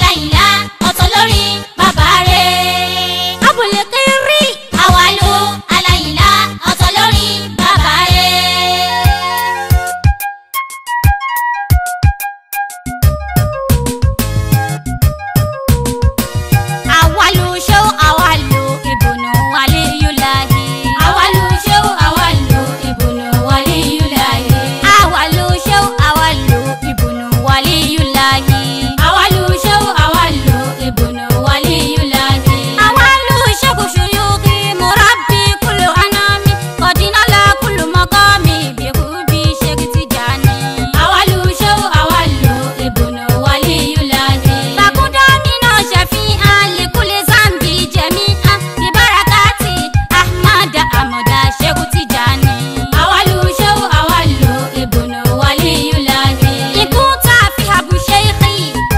aláìlá ọ̀tọ̀ lórí bàbá rẹ̀. abúlé kiri àwàlú aláìlá ọ̀tọ̀ lórí bàbá rẹ̀. awalu ṣéwù awalu ìbùnú waliyulahi. awalu ṣéwù awalu ìbùnú waliyulahi. awalu ṣéwù awalu ìbùnú waliyulahi. awalu ṣéwù awalu ìbùnú waliyulahi. awalu ṣéwù ṣuyuki murabbi kulu anami kọdínálà kulu mọkọmi bíkúbi ṣéwù tijani. awalu ṣéwù awalu ìbùnú waliyulahi. bàkúndà nínú ṣàfihàn lèkúlẹ̀ zambi jẹ̀míà ìbárakàtì ahmad amọ̀dá ṣẹ́kù tìjàni. àwálù ṣẹ́wù àwálù ìbùnú wàlíyùláhi. ikú tá a fi àbùṣe ìkì.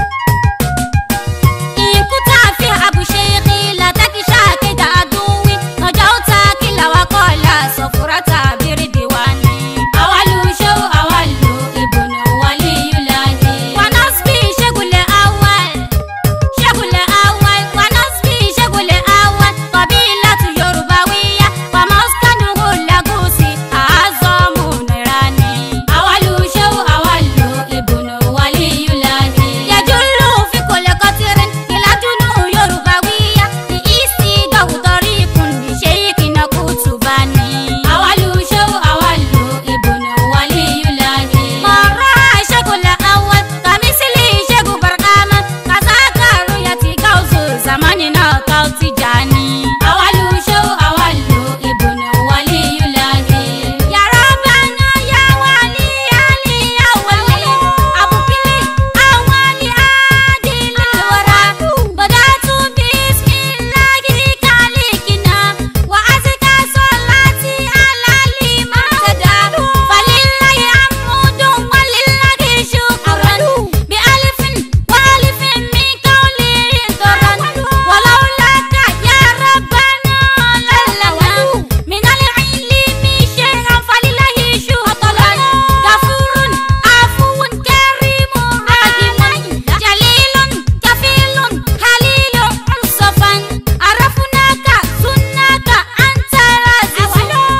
ikú tá a fi àbùṣe ìkì látàkì ṣàkéjà àdúwì. ọjà ó ta kí làwa kọ́lá sọ̀fúrà tàbí rìdíwáni. àwálù ṣẹ́wù àwálù ìbùnú wàlíyùláhi. wànásbí ṣẹ́gùlẹ̀ awal. Ṣẹ́gùlẹ̀ awal wa nasbi ṣẹ́gùlẹ̀ awal qabilatu Yorùbáwíyá wa maskanuhu Lagusi àázọ́mù Nairani. Àwálù ṣẹ́wù àwálù ìbùnú waliyulahi. Yajullu fi kulli qatirin ìlàdúnú Yorùbáwíyá ní ìsì dọ̀wùtọ̀rí ikùn bí ṣéyíkìnà kùtùbání. Àwálù ṣẹ́wù àwálù ìbùnú waliyulahi. Mọ̀rọ̀ ṣẹ́gùlẹ̀ awal kàmísìlì ṣẹ́gù barkama kàsákà rúyàtì káwùsù zamani náà káwùtì jani. àwálù ṣẹ́wù àwálù ìbùnú waliyulahi. yàrá bàná yà wálé yálé yà wálé. àbùkílì àwálé àdìlẹ̀ wàrà. bọ̀dá tún bísímìláhi kálíkìnà. wà á ti ká sọ láti alálì mọ́tẹ́dá. falíláyé àmúdùn wálíláyé ṣùkúrán. bí alifin wálífin mi kọ́lé dọ̀rán. ولولاك يا ربنا للنا من العلم شيئا فلله شكرا غفور عفو كريم رحيم جليل كفيل خليل انصفا عرفناك سناك انت رازق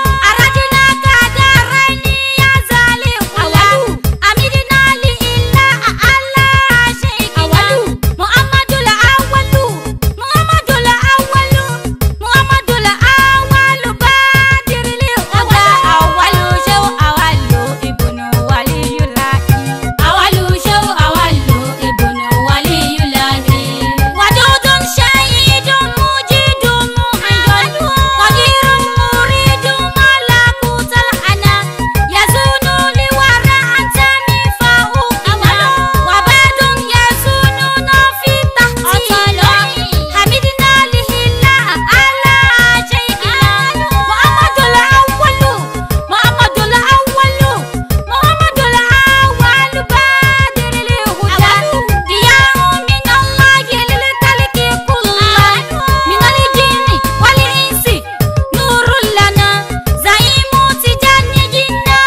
اردناك دارين يا زالي غلا امدنا لإله على شيء محمد الأول محمد الأول محمد الأول بادر للهدى أول شو أول ابن ولي الله أول شو أول ابن ولي الله ودود شهيد مجيد محيد قدير مريد ملكوت الحنا يزون لورى أنتمي فأوقنا وبعد يزوننا في تحتيل حمدنا لله على شيخنا محمد الأول محمد الأول محمد الأول بادر الهدى ضياء من الله للتلك كله من الجن والإنس نور لنا زعيم تجنجنا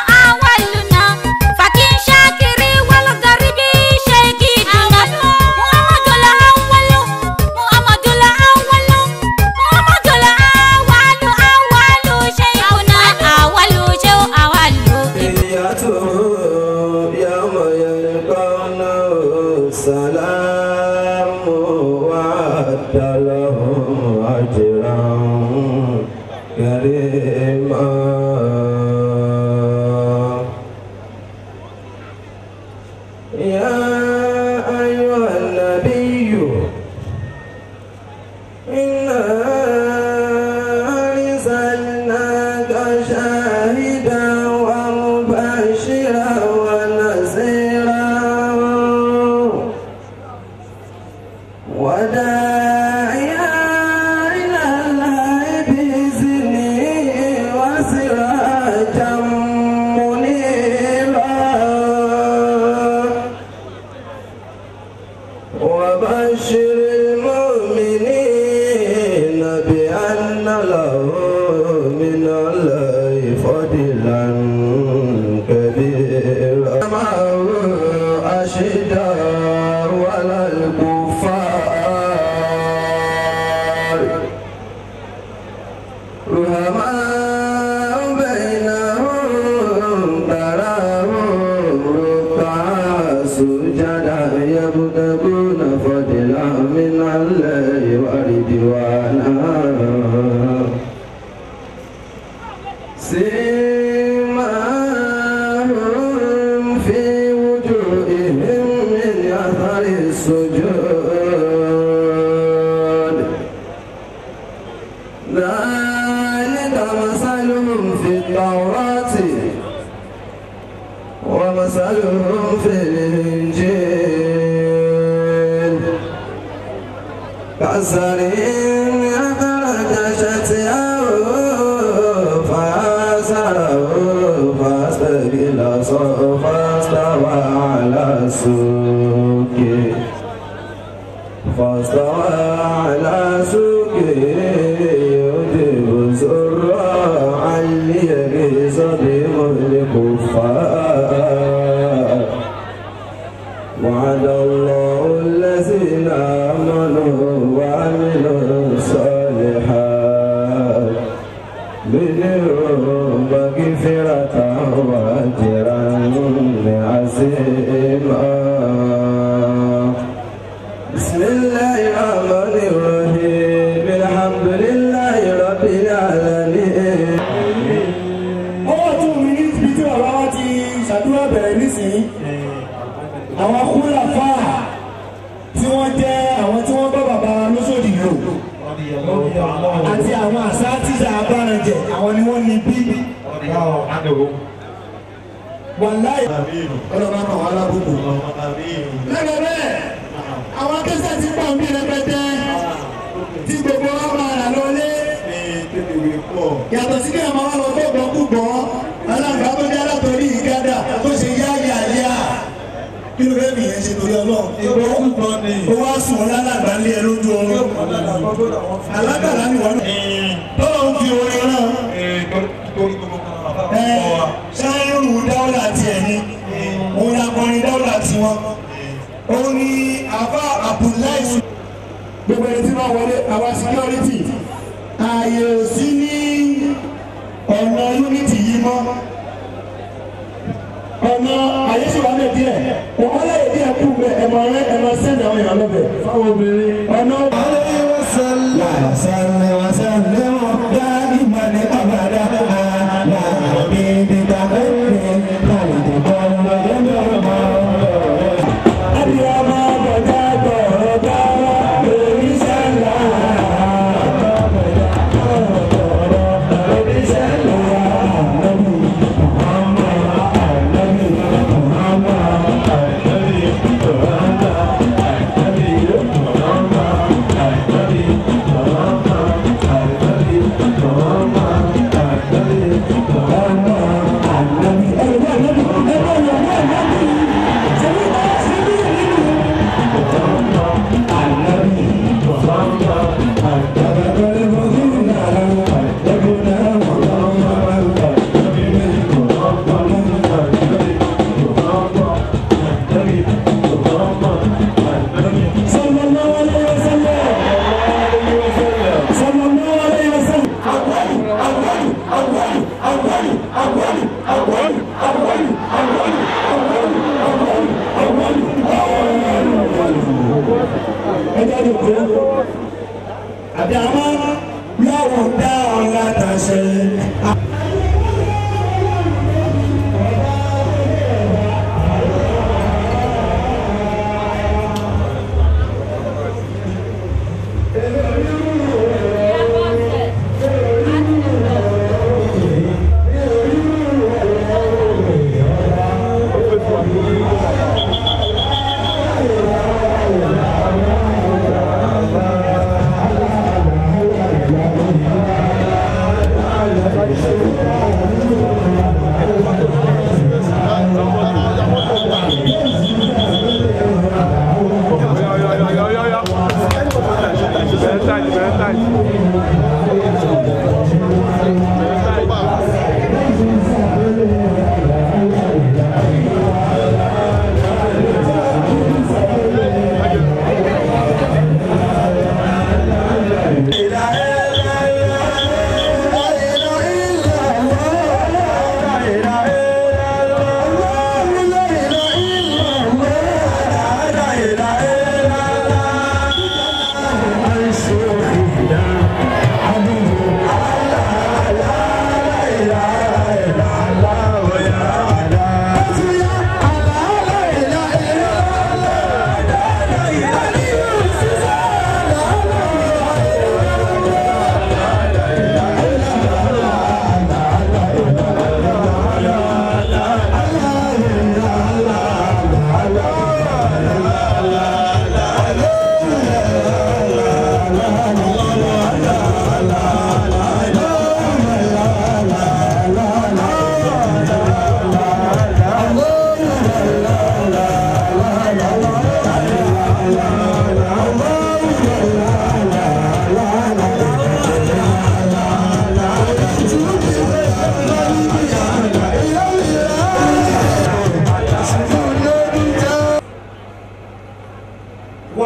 أولنا فكن شاكر والغرب شيكنا محمد الأول محمد الأول محمد الأول أول شيخنا أول شيء أول إياته يوم يلقونه سلام وعد لهم أجرا كريما يا أيها النبي إنا أرسلناك شاهدا ومبشرا ونذيرا وداعيا إلى الله بإذنه وسراجا منيرا وبشر المؤمنين بأن له من الله فضلا كبيرا ومثلهم في الإنجيل كزرع أخرج شطأه فآزره فاستغلظ فاستوى على سوقه فاستوى على سوقه يجيب زراعا ليغيظ بهم الكفار وعد الله الذين آمنوا وعملوا الصالحات منهم مغفرة وأجرا عظيما بسم الله الرحمن الرحيم الحمد لله رب العالمين ọwọ́ tún mi ní ibi tí bàbá wa ti ṣàdúrà bẹ̀rẹ̀ nísìnyí àwọn kúlà fáà tí wọ́n jẹ́ àwọn tí wọ́n bá bàbá lóṣòdì lò àti àwọn àṣà tíṣà abárànjẹ àwọn ni wọ́n ní bí wàláì ọlọ́ba kan wà lábùkù. lẹ́gbẹ̀ẹ́ bẹ́ẹ̀ àwọn akẹ́sẹ̀ ti pọ̀ mí rẹpẹtẹ tí gbogbo wa máa rà lọlé yàtọ̀ sí kí ẹ̀ máa wá lọ gbọ́gbọ́ púpọ̀ alága tó jẹ́ látọ̀rí ìgádà tó ṣe yá yà yá kí ló fẹ́ nìyẹn ṣe torí ọlọ́run ó wá sùn ọ́ lálàgbà lé ẹ lójú ọrùn alágbàlá ni wọ́n tọ́lọ́ ń fi orin náà ẹ ṣáírù dáwọ́là tiẹ̀ ni òun ni akọrin dáwọ́là tiwọn òun ni àbá Abdullahi gbogbo ẹni tí wọ́n wọlé àwa security ààyè ò sí ní ọ̀nà unity yìí mọ́ ọ̀nà àyè sì wà ní díẹ̀ wọ́n láyè díẹ̀ kú bẹ ẹ̀mọ rẹ ẹ̀mọ sẹ́ndì àwọn èèyàn lọ́bẹ̀ fáwọn obìnrin ọ̀nà. Abiyama bọ̀dá bọ̀rọ̀ bá lórí sẹ́ńdà.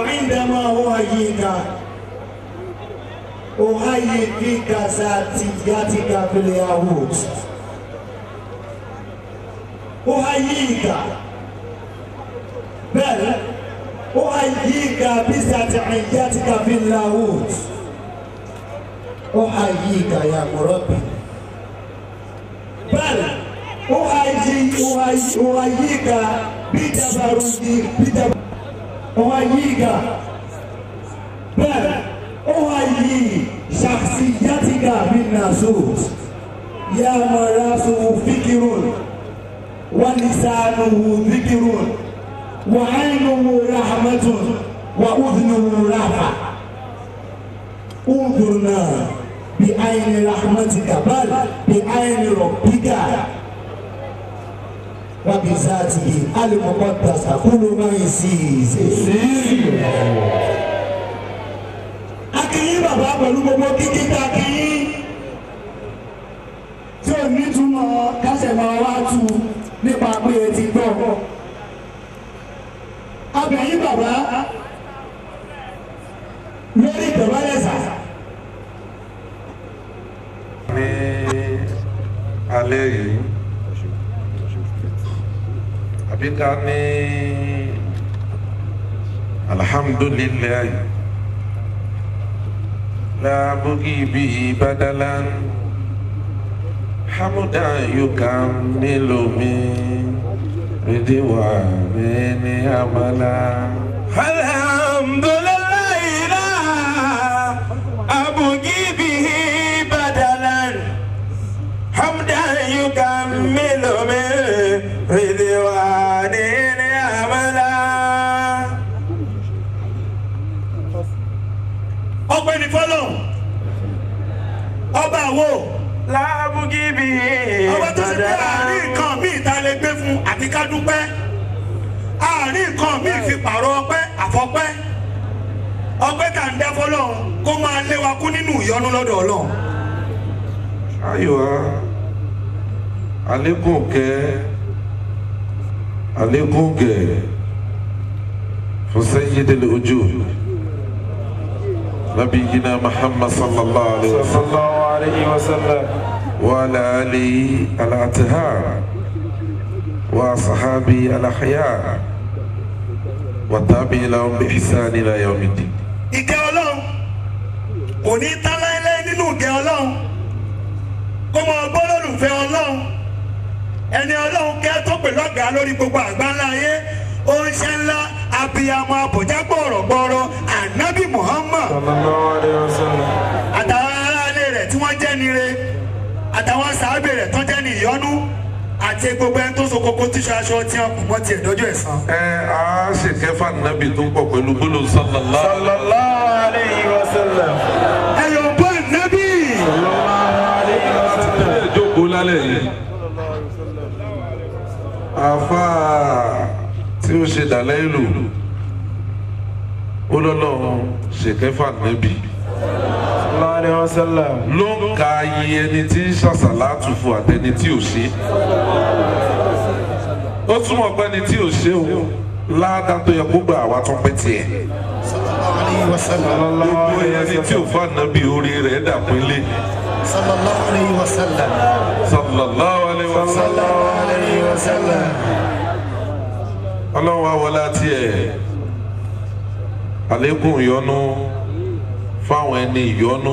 عندما أهيئك أهيئ فيك ذاتيتك في اليهود أهيئك بل أهيئك بذاتيتك في اللاهوت أحييك يا مربي بل أحيي أحيي أحييك بتبرجي بتب أحييك بل أحيي شخصيتك بالناسوت يا مراسه فكر ولسانه ذكر وعينه رحمة وأذنه رحمة انظرنا بعين رحمتك بل بعين ربك وبذاته المقدسة كل ما يسيز akínyìn bàbá pẹ̀lú gbogbo kíkí tá a kínyìn tí ò ní túmọ̀ kásẹ̀ máa wá tu nípa pé e ti gbọ́ abẹ̀yìn bàbá lórí ìdọ̀bálẹ̀ sà. ní alẹ́ yìí àbí ká ní alhamdulilayi lábùkì bíi badalan hamuda yukamilu mi ridiwa mi ní amala. alhamdulilayi la abugi bihi badalan hamdan yukamilu min ridwani ni amala. ọpẹ́ ní fọlọ ọba àwo lábùgì bihi ọba tó ṣe pé àárín nǹkan míì tá a lè gbé fún àti ká dúpẹ́ àárín nǹkan míì fi pààrọ̀ ọpẹ́ àfọpẹ́ ọpẹ́ tá à ń dá fọlọ kó máa lé wa kú nínú ìyọnu lọ́dọ̀ Ọlọ́run. ayiwa alekun kẹ alekun kẹ fún sayyidil wujud nabiyina muhammad sallallahu alaihi wa sallam sallallahu alayhi wa sallam. wa ala alihi al-athhar wa sahabi al-ahyar wa tabi'in lahum bi ihsan ila yawmiddin ìkẹ́ Ọlọ́run kò ní tán láéláé nínú ìkẹ́ Ọlọ́run kó máa gbọ́ lólùfẹ́ Ọlọ́run ẹni Ọlọ́run kẹ́ tó pè lọ́gàá lórí gbogbo àgbáńlá ayé oúnjẹ ńlá abiyamọ abọ̀já gbọ̀rọ̀gbọ̀rọ̀ ànábì Muhammad sallallahu alayhi wa sallam. àtàwọn aráalé rẹ̀ tí wọ́n jẹ́ nire àtàwọn sàábẹ̀ rẹ̀ tán jẹ́ ní ìyọ́nú àti gbogbo ẹni tó so kókó tíṣọ aṣọ tí wọn kù mọ́ tiẹ̀ dọ́jọ́ ẹ̀san. ẹ a ṣe kẹfà nàbì tó ń pọ̀ pẹ̀lú gbólóhùn sallallahu alaihi wa sallam. sallallahu alayhi wa sallam. ẹ̀yọ̀ bọ́ ànábì. ilé ìjókòó lálẹ́ yìí. àfa tí ó ṣe dàlẹ́ ìlú ó lọ́lọ́run ṣèkẹ́fà nẹ́bì sallallahu alayhi wa sallam. ló ń ka iye ẹni tí ń ṣàṣàlátù fún àtẹni tí ò ṣe. ó túmọ̀ pé ẹni tí ò ṣe o ládàá tó yẹ kó gbà wá tún pẹ́ tiẹ̀. gbogbo ẹni tí ò fà nàbì orí rẹ̀ dàpínlẹ̀. sallallahu alayhi wa sallam. sallallahu alaihi wa sallam. alayhi wa sallam. ọlọ́run wa wọlé àti ẹ̀ àlékún ìyọnu fáwọn ẹni ìyọnu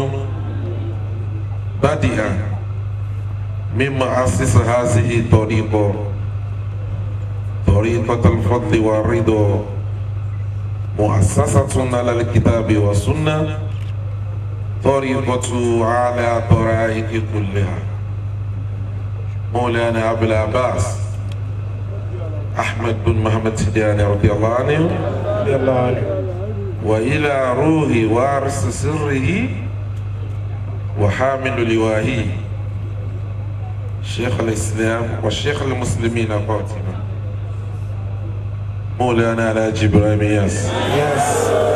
bádìá mímọ asísè hazi ìtọ́rí bọ̀ tọ́rí tọ́tàlfọ́tì wà rídọ̀ muassasatun alal kitabi wa sunna طريقة على طرائق كلها مولانا أبو العباس أحمد بن محمد سدياني رضي الله عنه radiyallahu anhu. وإلى روح وارث سره وحامل لواهي شيخ الإسلام وشيخ المسلمين فاطمة مولانا الحاج إبراهيم ياس yes.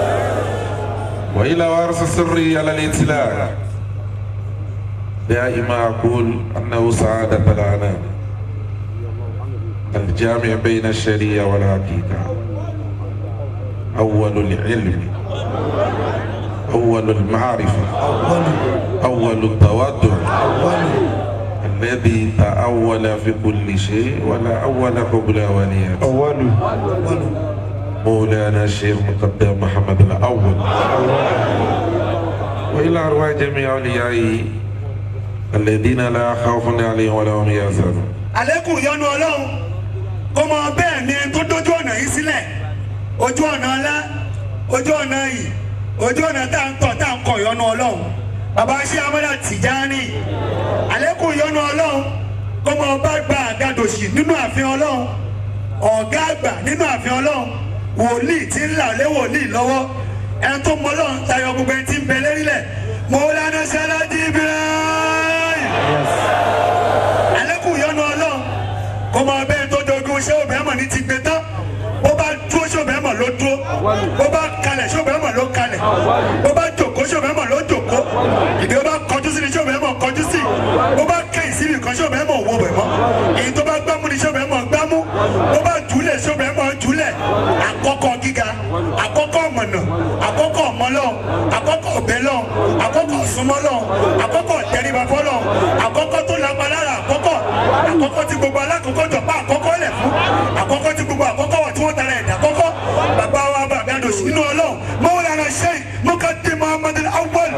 وإلى وارث سري على الإطلاق دائما أقول أنه سعادة الأنام الجامع بين الشريعة والعقيدة أول العلم أول المعرفة أول التواضع الذي تأول في كل شيء ولا أول قبل أوليات أول مولانا الشيخ مقدم محمد الأول وإلى أرواح جميع أوليائه الذين لا خوف عليهم ولا هم يحزنون àlékún ìyọ́nú ọlọ́run kó mọ bẹ́ẹ̀ ni tó dójú ọ̀nà yìí sílẹ̀ ojú ọ̀nà ńlá ojú ọ̀nà yìí ojú ọ̀nà tá à ń tọ̀ tá à ń kọ̀ ìyọ́nú ọlọ́run bàbá ṣé amọ́dà Tìjání àlékún ìyọ́nú ọlọ́run kó mọ bá gba àgàdòsì nínú ààfin ọlọ́run ọ̀gá àgbà nínú ààfin ọlọ́run wòlíì tí ń là lé wòlíì lọ́wọ́ ẹni tó mọ ọlọ́run tayọ gbogbo ẹni tí ń bẹ lérílẹ̀ Mọ́lánà Sàlájì Ibrahim alẹ́kùn yọnu ọlọ́run kò mọ abẹ́ tó dogun ṣé obìnrin mọ̀ ní ti gbé tán bó bá dúró ṣé obìnrin mọ̀ ló dúró bó bá kalẹ̀ ṣé obìnrin mọ̀ ló kalẹ̀ bó bá jòkó ṣé obìnrin mọ̀ ló jòkó ìdí bó bá kọjú sí ni ṣé obìnrin mọ̀ kọjú sí bó bá kẹ́yìn sí nìkan ṣé obìnrin mọ̀ wọ bẹ̀ mọ́ èyí tó bá gbámú ni ṣé obìnrin mọ̀ gbámú bó bá jùlẹ̀ ṣé obìnrin mọ̀ jùlẹ̀ àkọ́kọ́ gíga àkọ́kọ́ mọ̀nà àkọ́kọ́ ọmọlọ́ àkọ́kọ́ ọ̀bẹ́lọ́ àkọ́kọ́ súnmọ́lọ́ àkọ́kọ́ tẹríbafọ́lọ́ àkọ́kọ́ tó lápá lára àkọ́kọ́ àkọ́kọ́ tí gbogbo alákọ̀ọ́kọ́ jọ̀pá àkọ́kọ́ lẹ̀ fún àkọ́kọ́ tí gbogbo àkọ́kọ́ wà tí wọ́n tara ẹ̀dá kọ́kọ́ bàbá wa bàbá àdó sínú ọlọ́run Mawlana Sheikh Muqaddim Muhammad al-Awwal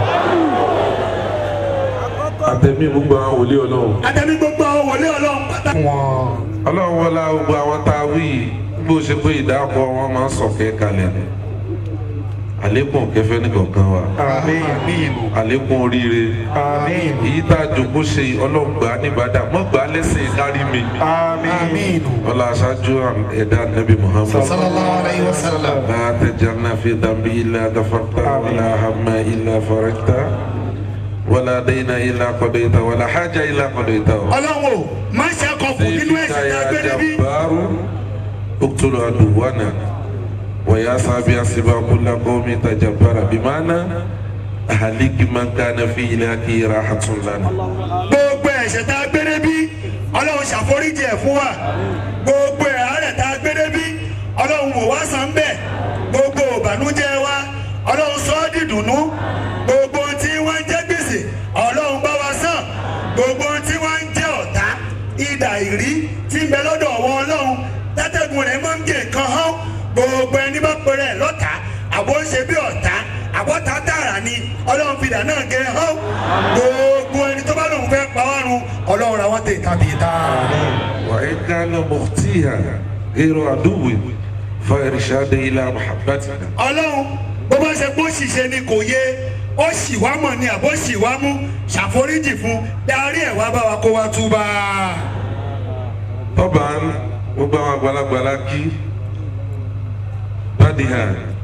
àtẹ̀mí gbogbo àwọn wòlíì ọlọ́run àtẹ̀mí gbogbo àwọn wòlé ọlọ́run pátá. ọlọ́run wọlá gbogbo àwọn tá a wí yìí bó ṣe pé ìdáàbò wọn máa ń sọ̀kẹ́ kalẹ̀ ni àlékún kẹfẹ́ nìkankan wa Àmín. àlékún oríire Àmín. èyí tá a jòkó ṣe ọlọ́gbà nígbàdà mọ́gbà lẹ́sìn kárí mi Àmín. ọlá aṣáájú ẹ̀dá nabi muhammad Sallallahu alayhi wa sallam. لا تجعلنا في ذنب إلا غفرته ولا هم إلا فرجته ولا دين إلا قضيته ولا حاجة إلا قضيته ọlọ́run o má ṣe àkọ́kù nínú سيفك ẹ̀sìn tá a gbé يا níbí. جبار اقتل عدونا ويا صاحبي أسبا كل قوم تجبر بمعنى أهلك من كان في إلهك راحة لنا gbogbo ẹ̀ṣẹ̀ tá a gbé níbí ọlọ́run ṣàforíjì ẹ̀ fún wa gbogbo ẹ̀hárẹ̀ tá a gbé níbí ọlọ́run wò wá sàn bẹ́ẹ̀ gbogbo ìbànújẹ́ wa ọlọ́run sọ ọ́ dìdùnnú gbogbo ohun tí wọ́n ń jẹ́ gbèsè ọlọ́run bá wa sàn gbogbo ohun tí wọ́n ń jẹ́ ọ̀tá idà ìrí tí ń bẹ lọ́dọ̀ ọ̀wọ́ ọlọ́run tátẹ́gùn rẹ̀ máa ń gé nǹkan hán gbogbo ẹni bá pèrè ẹ̀ lọ́tà àbó ń ṣe bí ọ̀tá àbọ̀tá tààrà ni ọlọ́run fìdá náà gé hán gbogbo ẹni tó bá lòun fẹ́ pa wá run ọlọ́run ra wọ́n tè tàbí ta. وإن كان مختيها غير عدو فإرشاد إلى محبتنا ọlọ́run bó bá ṣe pé ó ṣìṣe ni kò yé ó ṣì wá mọ̀ ni àbó ṣì wá mú ṣàforíjì fún darí ẹ̀ wá bá wa kó wá túbà. طبعا gbogbo àwọn àgbàlagbà la kí badiha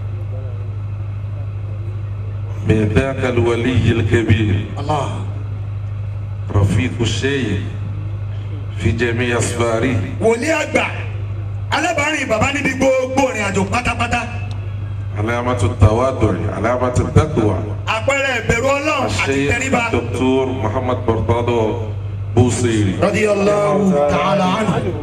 من ذاك الولي الكبير رفيق الشيخ في جميع أسفاره wòlíì àgbà alábàárìn bàbá níbi gbogbo ìrìn àjò pátápátá علامة التواضع علامة التقوى àpẹẹrẹ ìbẹ̀rù ọlọ́run àti الشيخ tẹríba. الدكتور محمد برطادو بوصيري radiyallahu ta'ala anhu.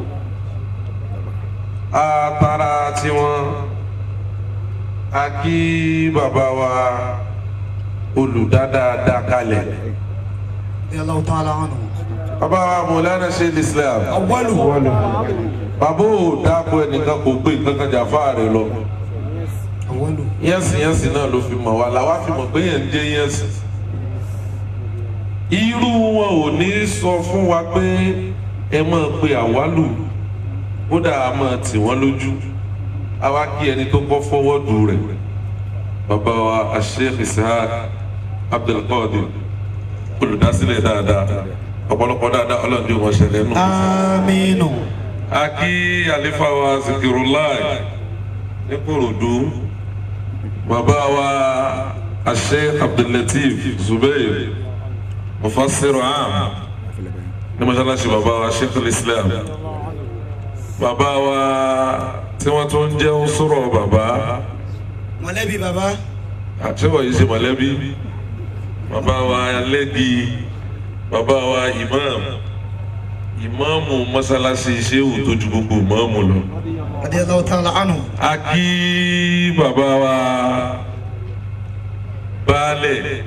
atara tiwọn a kí bàbá wa olùdádáadáa kalẹ̀ radiyallahu ta'ala anhu. bàbá wa mọ̀lánà ṣe islam awwalu. bàbá ò dáàbò ẹnìkan kò gbé nǹkan kan jà fáàrẹ lọ awwalu. yẹ́nsì yẹ́nsì náà ló fi mọ̀ wá làwa fi mọ̀ pé yẹn ń jẹ́ yẹ́nsì irú wọn ò ní sọ fún wa pé ẹ máa pe àwálù kódà a máa tì wọ́n lójú àwa kí ẹni tó kọ́ fọwọ́dù rẹ̀ bàbá wa Sheikh Ishaq Abdulqadir olùdásílẹ̀ dáadáa ọ̀pọ̀lọpọ̀ dáadáa ọlọ́dún wọn ṣẹlẹ̀ nù. aminu. a kí àlefa wa Zikirullah ní Kòròdú bàbá wa Sheikh Abdullateef Zubair mufassiru am ní mọ́ṣáláṣí bàbá wa Sheikh Islam bàbá wa tí wọ́n tún jẹ́ sọ̀rọ̀ bàbá mọ̀lẹ́bí bàbá. àtẹ́wọ̀ yìí ṣe mọ̀lẹ́bí bàbá wa lẹ́gi bàbá wa imam ìmáàmù mọ́ṣáláṣí ṣéwù tó ju gbogbo ìmáàmù lọ radiyallahu ta'ala anhu. a kí bàbá wa baálẹ̀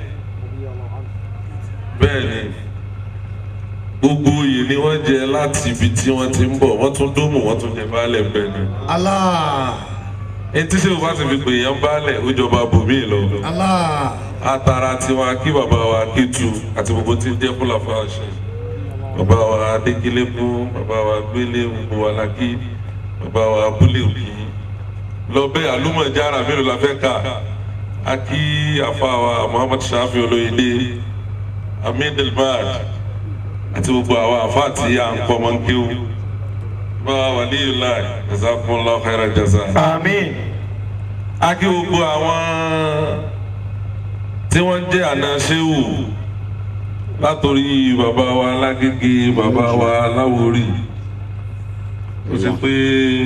bẹ́ẹ̀ ni gbogbo oyè ni wọ́n jẹ láti ibi tí wọ́n ti ń bọ̀ wọ́n tún dómù wọ́n tún jẹ baálẹ̀ bẹ́ẹ̀ ni Allah etí sèwọ́n bá ti fi pè yẹn baálẹ̀ ó jọba bòmí lọ Allah atara tiwọn kí bàbá wa kétu àti gbogbo tí ń jẹ́ fúlàfà ṣe bàbá wa adékélébú bàbá wa gbélé gbogbo wa la kí bàbá wa abúlé òkì lọ́bẹ̀ àlùmọ̀jára mélòó la fẹ́ kà á kí àfa wa muhammad shafi olóyèdè amin delmad àti gbogbo àwọn àfa àti à ń kọ́ máa ń kéwù bá wa waliyullah jazakumullahu khairan jaza. àmín. a kí gbogbo àwọn tí wọ́n jẹ́ àna ṣéwù látòrí bàbá wa lágége bàbá wa láwórì ó ṣe pé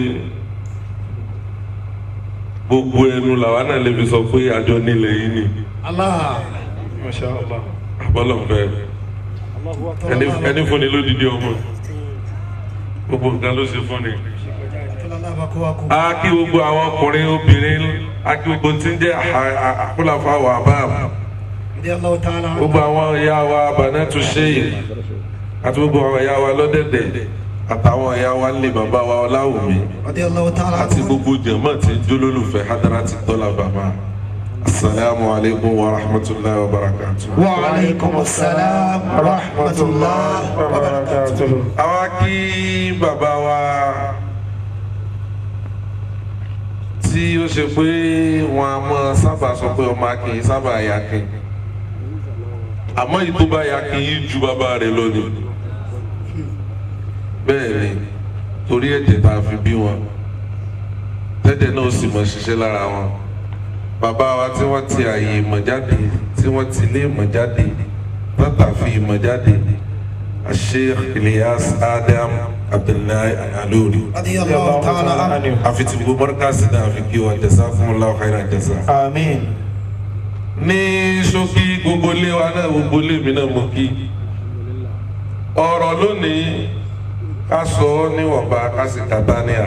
gbogbo ẹnu làwa náà lè fi sọ pé àjọ nílẹ̀ yìí ni Allah. masha Allah. àbọ̀lọ̀fẹ́ ẹni ẹni fúnni lódìdí ọmọ gbogbo nǹkan ló ṣe fúnni. tọ́lá bá kó wa kú. a kí gbogbo àwọn ọkùnrin obìnrin a kí gbogbo tí ń jẹ́ àkúlàfà wà báàmù radiyallahu ta'ala anhu. gbogbo àwọn ìyá wa Banatu Sheikh àti gbogbo àwọn ìyá wa lọ́dẹ̀dẹ̀ àtàwọn ìyá wa lè bàbá wa Ọláwùmí radiyallahu ta'ala àti anhu. gbogbo jẹ̀mọ́ tí jólólùfẹ́ Hadarati Tọ́lá bàbá asalaamu alaykum wa rahmatulahi wa barakatu. wa alaykum assalam wa rahmatulah wa barakatuh. àwa kí bàbá wa tí ó ṣe pé wọn a máa sábà sọ pé ọmọ akin sábà yakin àmọ́ yìí tó bá yakin yìí ju bàbá rẹ̀ lónìí bẹ́ẹ̀ ni torí ẹ̀jẹ̀ tá a fi bí wọn tẹ́jẹ̀ náà sì mọ̀ ṣiṣẹ́ lára wọn bàbá wa tí wọ́n ti àyè ìmọ̀ jáde tí wọ́n ti lé ìmọ̀ jáde tọ́tà fi ìmọ̀ jáde Sheikh Ilyas Adam Abdullahi Alori radiyallahu ta'ala anhu. àfi tí gbogbo mọ́rkàsì náà àfi kí wọn jazakumullahu khairan jaza àmín. ní ṣókí gbogbo ilé wa náà gbogbo ilé mi náà mo kí ọ̀rọ̀ lónìí ká sọ ọ́ níwọ̀nba ká sì kàtàníà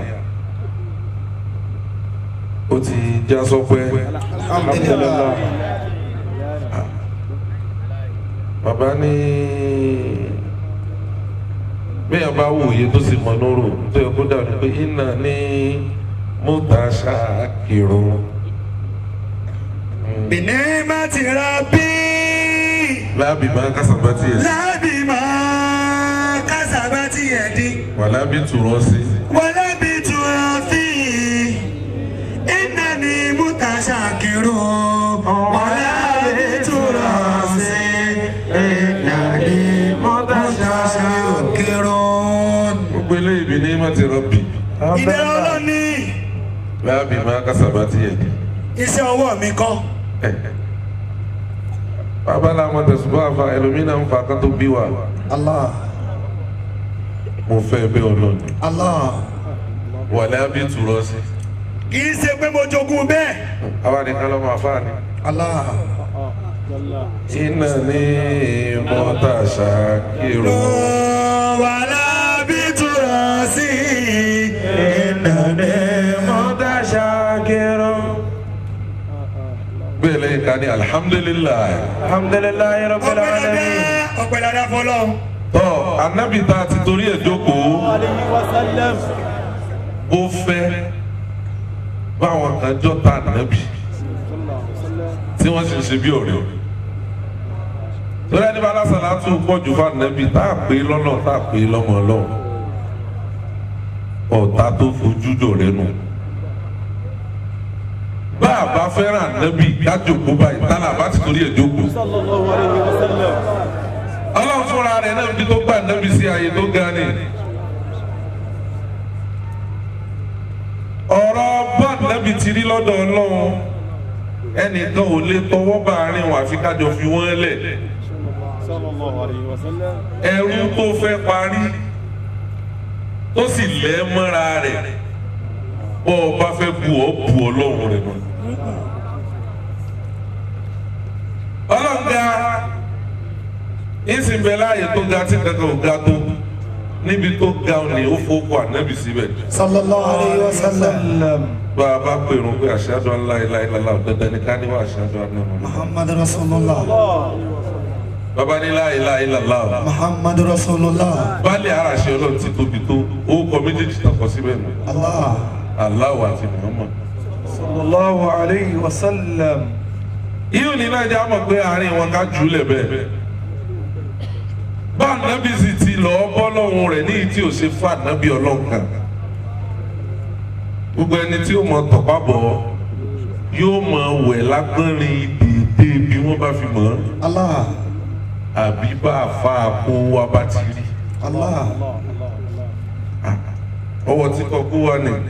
ó ti já sọpẹ́ alhamdulillah. bàbá ní bẹ́ẹ̀ bá wòye tó sì mọ lóró tó yẹ kó dàbí pé iná ní mọ́tàṣá kìrún. بنعمة ربي láàbì máa kásábà tiẹ̀ sí. لا بما كسبت يدي wàlábì tùrọ̀ sí. ولا بتوفي إنني متشكر ولا بتراثي إنني متشكر gbogbo eléyìí bí ní mọ́tì rọ́bì. ìdẹ̀rẹ̀ ọlọ́ni láàbì máa kásábà tiẹ̀ sí. iṣẹ́ ọwọ́ mi kọ́ bàbá làwọn tẹ̀sùbọ́ àfa ẹlòmínà ń fa kán tó bí wa. الله mo fẹ́ bẹ́ẹ̀ ọlọ́ni. الله wàlábì tùrọ̀ sí. kì í ṣe pé mo jogún bẹ́ẹ̀ àwa nìkan lọ́mọ àfa ni. الله iná ní mọ́tàṣá kìrún. wàhálà bí túra sí إنني متشكر bẹ́ẹ̀ lẹ́yìn ká ní alihamudulilayi. الحمد لله رب العالمين ọpẹ́ dáadáa fọlọ́ tọ́ anábì tá a ti torí ẹ̀ jókòó ó fẹ́ báwọn kan jọ ta ànábì tí wọ́n sì ń ṣe bí ọ̀rẹ́ torí ẹni bá lásán láti pọ̀ jù fún ànábì tá a pè é lọ́nà tá a pè é lọ́mọ ọlọ́run ọ̀tá tó fojú jọ rẹ nù bá a bá fẹ́ràn ànábì ká jókòó báyìí tá a bá ti torí ẹ̀ jókòó ọlọ́run fúnra rẹ̀ náà bí tó gbà ànábì sí ààyè tó ga ni. ọ̀rọ̀ bá ànábì ti rí lọ́dọ̀ ọlọ́run ẹnìkan ò lè tọwọ́ bá àárín wọn àfi kájọ fi wọ́n lẹ̀. ẹrú tó fẹ́ parí tó sì lẹ́ mọ́ra rẹ̀ bọ́ ọ bá fẹ́ bu ọ́ bu ọlọ́run rẹ̀ mọ́. ọlọ́run ga ìsìn bẹ láàyè tó ga tí kankan ò ga tó níbi tó ga ni ó fowókọ ànábì síbẹ̀ sallallahu alayhi wa sallam bá a bá pèrún pé ashhadu an la ilaha illallah dandan ní ká níwá ashhadu anna Muhammad. muhammad rasulullah bàbá ní la ilaha illallah muhammad rasulullah baálé ara ṣe ọlọ́run ti tóbi tó orúkọ méjèèjì tọkọ síbẹ̀ nù allah Allah àti Muhammad. sallallahu alayhi wa sallam yíò ní náà jẹ́ àmọ̀ pé àárín wọn ká jù ú lẹ̀ bẹ́ẹ̀. bá ànábì sì ti lọ bọ́ lọ́hùn rẹ̀ ní tí ò ṣe fún ànábì ọlọ́run kan. gbogbo ẹni tí ó mọ tọ̀pá bọ̀ yóò mọ wẹ̀ lágbọ́nrin dèédé bí wọ́n bá fi mọ̀ ọ́ allah àbí bá a fa àpò wa bá ti rí. allah ọwọ́ tí kò kú wa ni.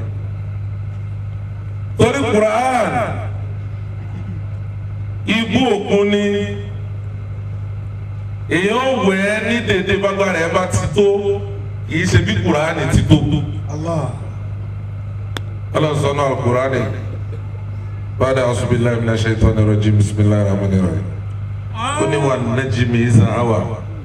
torí Quran ibú òkun ni èèyàn wẹ̀ ẹ́ ní dédé bágbára ẹ bá ti tó kì í ṣe bí Quran ti tó. allah ọlọ́sọ̀nà Quran bàdà asubilayi mina shaitan rajim bisimilayi rahman rahim ó ní wà najimi iza awa.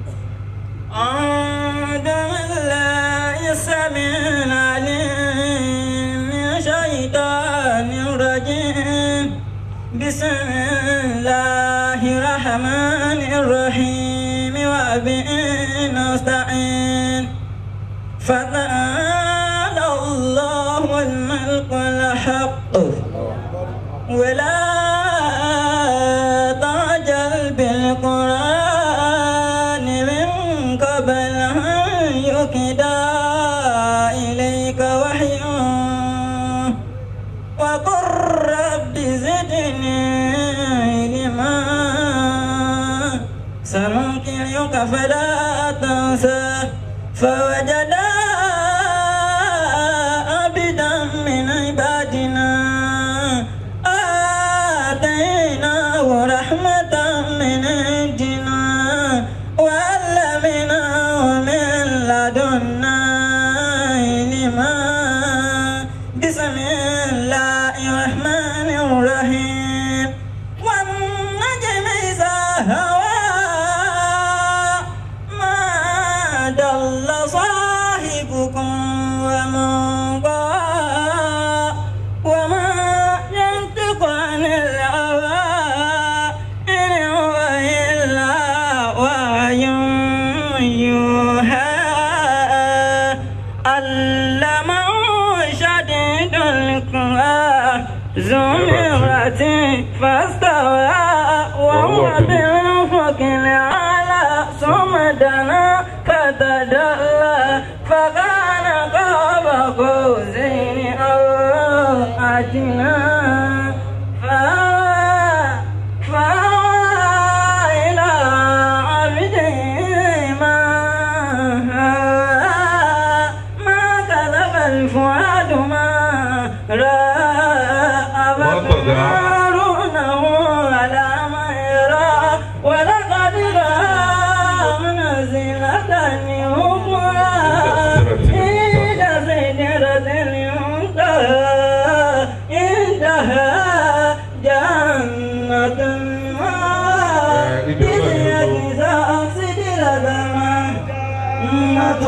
أعوذ بالله السميع العليم من الشيطان الرجيم بسم الله الرحمن الرحيم وبه نستعين فتعالى الله الملك الحق ولا تعجل بالقرآن من قبل أن يكدى إليك وحيا وقل رب زدني علما سنقرئك فلا تنسى فوجدا عبدا من عبادنا آتيناه رحمة من عندنا وعلمناه من لدنا علما بسم الله الرحمن الرحيم والنجم إذا هوى ما ضل صاحبكم وما غوى وما ينطق عن الهوى إن هو إلا وحي يوحى علمه شديد القوى ذو مرة فاستوى وهو بالأفق الأعلى ثم دنا فتدلى فكان قاب قوسين أو أدنى فأوى فأوى إلى عبده ما هوى ما كذب الفؤاد ما رأى أفتمارونه على ما يرى ولقد رأى منزلة أخرى عند سدرة المنتهى عندها جنة المأوى إذ يغشى سدرة جنة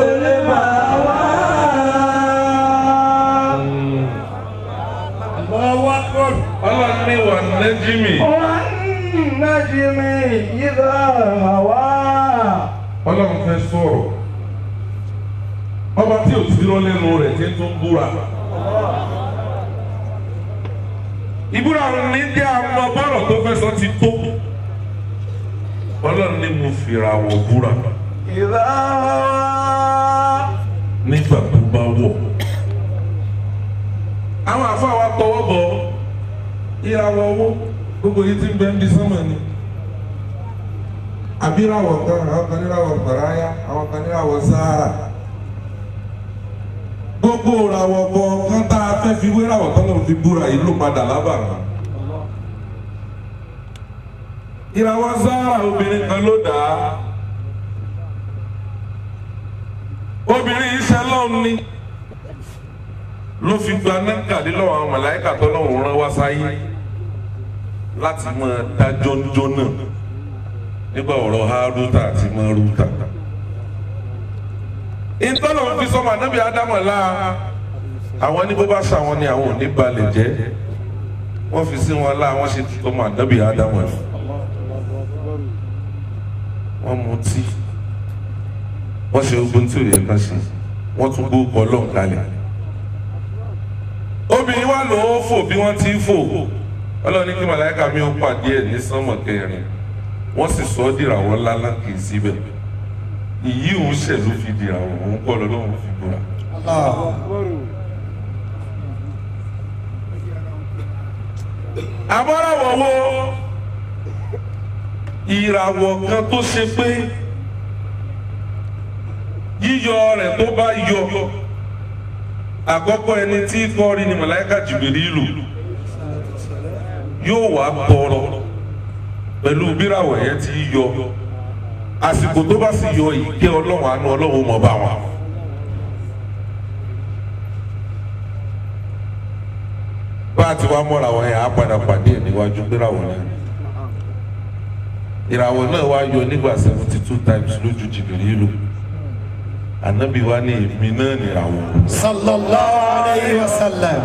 المأوى Allahu Akbar. ọlọ́run ní wà najimi والنجم إذا هوى ọlọ́run fẹ́ sọ̀rọ̀ ọba tí ò ti rán lẹ́nu rẹ̀ tí ń tún búra. ìbúra ní jẹ́ àwọn bọ́rọ̀ tó fẹ́ sọ ti tó ọlọ́run ní mo fìrà wọ̀ búra إذا هوى nígbà tó bá wọ̀. àwọn àfáà wa tọwọ́ bọ̀ ìràwọ̀ owó gbogbo yìí ti ń bẹ ń bí sánmà ni. àbí ìràwọ̀ kan àwọn kan níràwọ̀ gbàráyà àwọn kan níràwọ̀ sáárà. gbogbo ìràwọ̀ kọ̀ọ̀kan tá a fẹ́ fi wé ìràwọ̀ kan náà fi búra yìí ló padà lábàrá. ìràwọ̀ sáárà obìnrin kan ló dà á. obìnrin iṣẹ́ lọ́hùn ni ló fi gba nákàlí lọ́wọ́ àwọn màláìkà tó lọ́wọ́ rán wá sáyé láti máa dá jọ́njọ́ náà nígbà ọ̀rọ̀ Hárútà àti Márútà ìtọ́nà fi sọmọ ànábì ádámọ̀ la àwọn ní bó bá ṣàwọn ni àwọn ò ní balẹ̀ jẹ́ wọ́n fi sí wọn la wọ́n ṣe sọmọ ànábì ádámọ̀ ẹ̀ wọ́n mutí wọ́n ṣe ogun tí ò yẹ kán ṣe wọ́n tún gbó kọ́ lọ́n kalẹ̀ obìnrin wa lò ó fò bí wọ́n ti ń fò ọlọ́run ní kí màláíkà mi ó pàdé ẹ̀ ní sánmọ̀ kẹrin wọ́n sì sọ ọ́ dìràwọ̀ ńláńlá kì í síbẹ̀ ìyí òun ṣẹ̀ ló fi dìràwọ̀ òun kọ́ lọ́lọ́run fi búra. àbọ̀ràwọ̀ wo ìràwọ̀ kan tó ṣe pé yíyọ rẹ̀ tó bá yọ àkọ́kọ́ ẹni tí kọ́ rí ni màláíkà Jìbìrìlù yóò wá tọrọ pẹ̀lú bíràwọ̀ yẹn ti yọ àsìkò tó bá sì yọ ìkẹ́ ọlọ́run àánú ọlọ́run mọ̀ bá wọn. bá a ti wá mọ́ra wọn yẹn á padà pàdé ẹ̀ níwájú bíràwọ̀ náà ìràwọ̀ náà wá yọ nígbà seventy two times lójú Jìbìrìlù ànábì wa ní èmi náà nìràwọ̀ sallallahu alayhi wa sallam.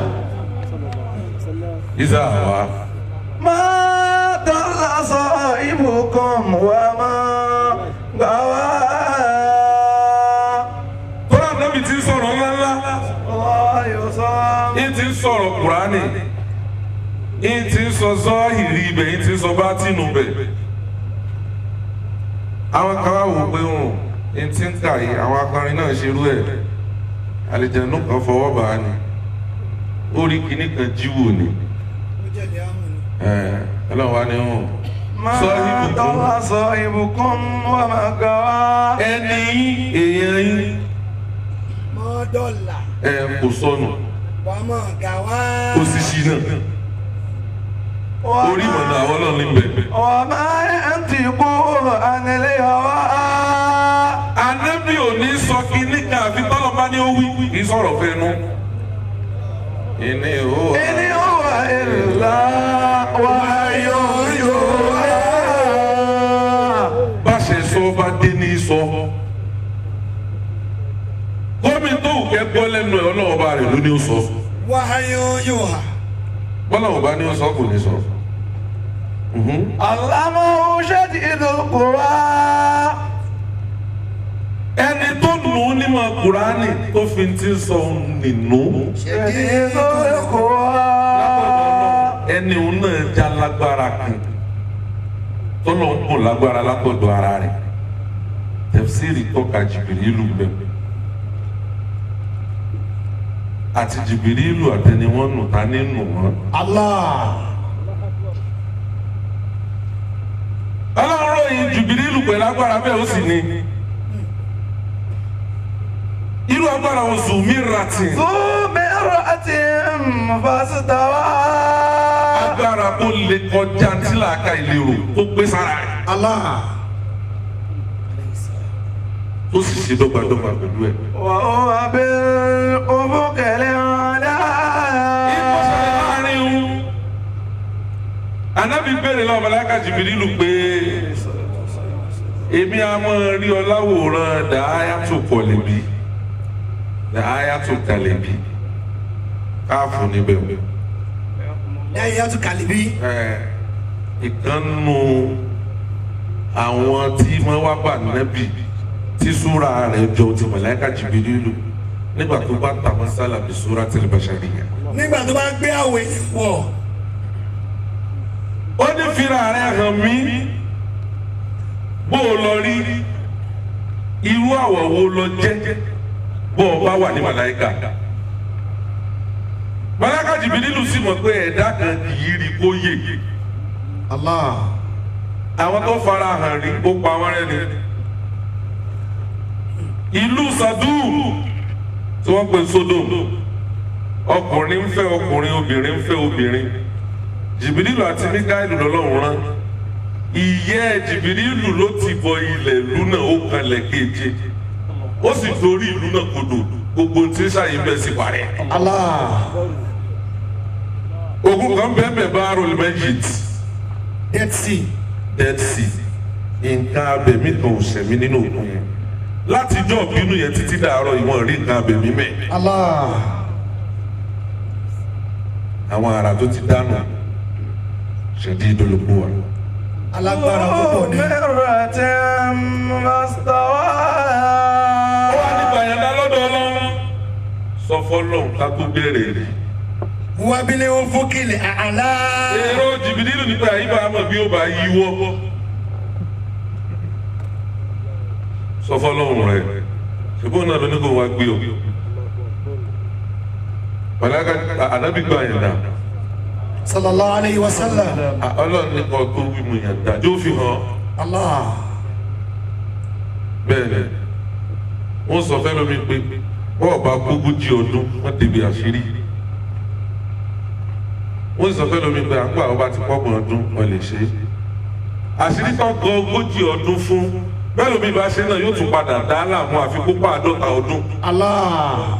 ìzà wa. ما ضل صاحبكم وما غوى kọ́lá ànábì ti ń sọ̀rọ̀ ńláńlá. الله يصام yín ti ń sọ̀rọ̀ kùránì yín ti ń sọ zọ́ọ̀hìrì ibẹ̀ yín ti ń sọ bátínù bẹ̀. àwọn kan wá wò pé wọn yín ti ń kà yìí àwọn akọrin náà ṣerú ẹ̀ àlìjẹ̀nù kan fọwọ́ bá a ní orí kìíní kan jíwò ni ẹ̀ ọlọ́run wá ní wọn. ما Sahibukum. ضل صاحبكم وما غوى ẹni yín èèyàn yín mọ́ dọ́là ẹ̀ kò sọnù wàmọ̀ gàwá. kò sì ṣìnà orí ìmọ̀nà àwọn ọlọ́run ní bẹ̀. وما ينطق عن الهوى Ànábì ò ní sọ kínní kan àfi tọ́lọ̀ bá ní ó wí kì í sọ̀rọ̀ fẹ́nu. Ìní ò إن هو إلا وحي يوحى bá ṣe sọ bá dé ní sọ. Gómi tó wù kẹ́ gbọ́ lẹ́nu ẹ̀ ọlọ́wọ́ bá rẹ̀ ló ní ó sọ. wáyé yóò hà. Bọ́lá ò bá ní ó sọ kò ní sọ. Mhm. علمه شديد القوى Ẹni tó nù ú nímọ̀ Kùránì tó fi ti sọ nínú. شديد القوى Ẹni òun náà já lágbára kan. Tọ́lọ̀ ń bò lágbára látọ̀dọ̀ ara rẹ̀. Tẹ̀fsírì tọ́ka Jìbìrìlù bẹ́ẹ̀. àti Jìbìrìlù àtẹni wọn nù ta ní nù wọn. Allah. Ọlọ́run ròyìn Jìbìrìlù pẹ̀lú agbára bẹ́ẹ̀ ó sì ní. irú agbára wọn zùmí ratin. ذو مرأة فاستوى agbára tó lè kọjá tí làákà ìlérò tó gbé sára rẹ̀ Allah. tó sì ṣe dọ́gbadọ́gba pẹ̀lú ẹ̀. وهو بالأفق الأعلى ìkọsẹ̀ láàrin òun. Ànábì béèrè lọ́wọ́ màláíkà Jìbìrìlù pé èmi a máa rí ọ láwòrán dàáyàtò kọ̀lẹ̀bí dàáyàtò kàlẹ̀bí káàfù níbẹ̀ o. lẹ́yìn yẹn tún kàlíbí. Ẹ, ìkànnù àwọn tí wọ́n wá bá nábì tí súra rẹ̀ jọ ti màláíkà Jìbìrìlù nígbà tó bá tàmọ́ sálà bí súra tẹ̀lé bàṣàríyà. nígbà tó bá gbé àwẹ̀ wọ̀ ó ní fira rẹ̀ hàn mí bó o lọ rí irú àwọ̀ wo lọ jẹ́ bó o bá wà ní màláíkà màláíkà Jìbìrìlù sì mọ̀ pé ẹ̀dá kan kì í rí kó yè Allah. àwọn tó fara hàn rí ó pa wọ́n rẹ́ ni ìlú Sàdúù tí wọ́n pè Sódòm ọkùnrin ń fẹ́ ọkùnrin obìnrin ń fẹ́ obìnrin Jìbìrìlù àti Míkáílù lọ́lọ́run rán ìyẹ́ Jìbìrìlù ló ti bọ ilẹ̀ ìlú náà ó kalẹ̀ keje ó sì dorí ìlú náà kodò gbogbo tí ń ṣàyìn bẹ́ẹ̀ sì parẹ́ Allah. ogun kan bẹ́ẹ̀ bẹ́ẹ̀ bá rọlẹ̀ méjì dead sea Dead Sea nǹkan abẹ̀mí kan ò sẹ̀mí nínú òkun yẹn látijọ́ bínú yẹn títí dàárọ̀ ìwọ̀n rí nǹkan abẹ̀mí mẹ́ Allah. àwọn ará tó ti dánù ṣèdí ìdólógbò wa. Alágbára púpọ̀ ni. مرة ما استوى ó wá nípa ìyàndá lọ́dọ̀ ọlọ́run sọ fọlọ́run ká tó bẹ̀rẹ̀ rí. Wábílẹ̀ ó fókìlì àlá. èrò jìbìtì nínú nípa àyíbá àmọ́ bí ó bá yíwọ́. sọ fọlọ́run rẹ ṣùgbọ́n náà ló ní kó wá gbé o. pàdákà ànábì gba ìyàndá Sallallahu alayhi wa sallam. ọlọ́run ní kó tó wí mu ìyàndá yóò fi hàn Allah. bẹ́ẹ̀ ni wọ́n sọ fẹ́ lómi pé bọ́ọ̀ bá gbógun jí ọdún wọ́n débi àṣírí wọ́n sọ fẹ́ lómi pé àgbà ọba ti pọ́gbọ̀n ọdún wọ́n lè ṣe é àṣírí tó gọ ogójì ọdún fún bẹ́ẹ̀ lómi bá ṣe náà yóò tún padà dá láàmú àfikún pa àádọ́ta ọdún Allah.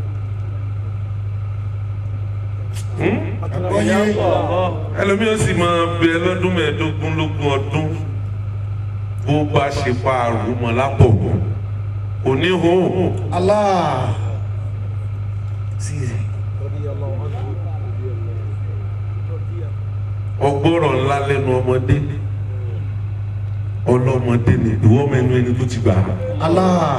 Àgbọ̀yé. ẹlòmíì ó sì máa bẹ lọ́dún mẹ́ẹ̀ẹ́dógún lógún ọdún bó bá ṣe pa àrùn mọ́ lápò kò ní hó Allah. Sísè. ọgbọ́rọ̀ ńlá lẹ́nu ọmọdé ọlọ́mọdé ni ìwọ mẹ́nu ẹni tó ti gbà á. Allah.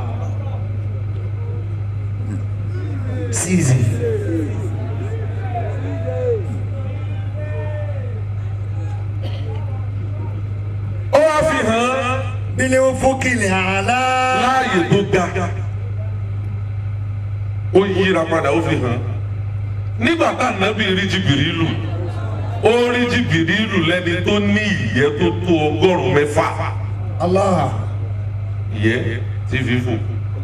Sísè. ó wá fi hàn án Bílẹ̀ ó fókìlì àlá. láàyè tó ga ó yíra padà ó fi hàn án nígbà tá ànábì rí jìbìrìlù ó rí jìbìrìlù lẹ́ni tó ní ìyẹ́ tó tó ọgọ́rùn-ún mẹ́fà Allah. ìyẹ́ tí fífò